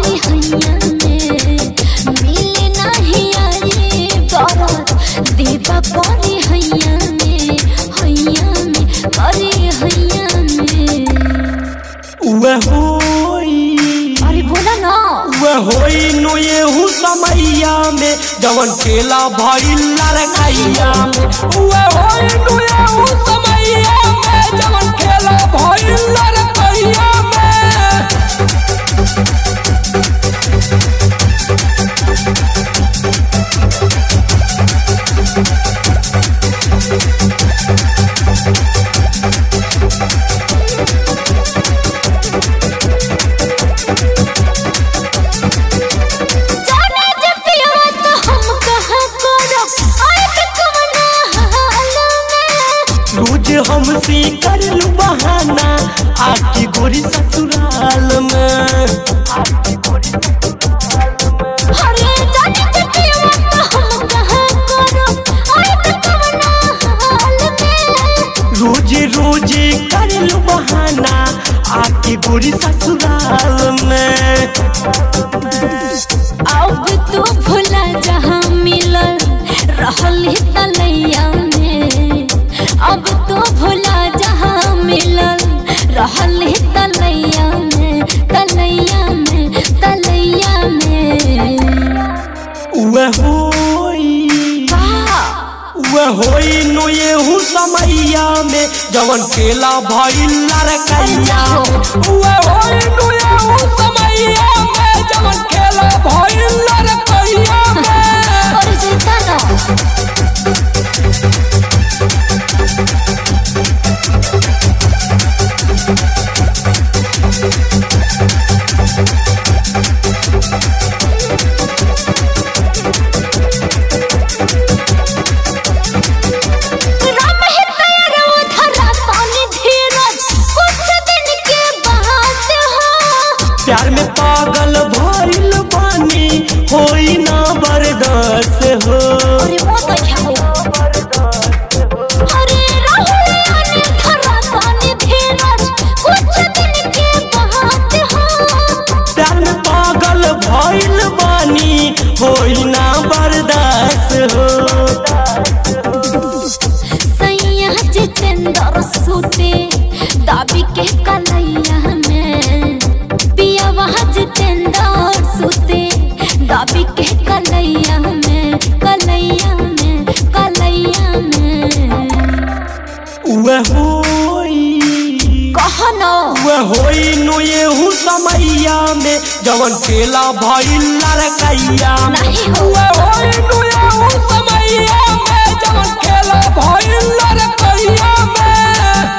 करी हैया में मिले नाही आई दरद देवा करी हैया में हैया में करी हैया में उहे होई अरे बोला ना उहे होई नु एहू समैया में जवन खेला भइल लड़कैया में उहे होई नु एहू समैया में जवन खेला भइल लड़कैया में जाने जब पियवा तो हम कहाँ करब आए के कवना हाल में रोज हमसे करलू बहाना आके गोरी ससुराल में अरे जाने जब पियवा तो हम कहाँ करब आए के कवना हाल में रोज रोज करलू बहाना आके गोरी ससुराल में अब तू भुला जहाँ मिलल रहल तलैया में अब तू भुला जहाँ मिलल रहल तलैया में तलैया में तलैया में उहे होई उहे होई नु एहू समैया में जवन केला भइल लड़कैया उहे होई नु एहू समैया में जवन केला भइल लड़कैया में और जीता ना राम है तैयार वो धरा पानी धीरज कुछ दिन के बात हो प्यार में पागल भइल बानी होई ना बर्दाश्त हो अरे वो तो क्या हो अरे राहुल आने धरा पानी धीरज कुछ दिन के बात हो प्यार में पागल भइल बानी होई ना बर्दाश्त हो सैया जितेंद्र सूते दाबी के कलैया में पिया वहाँ जितेंद्र सूते दाबी के कलैया में कलैया में कलैया में उहे होई कहो न उहे होई नु एहू समैया में जवन केला भइल लड़कैया में नहीं हो उहे होई नु एहू समैया में जवन केला भइल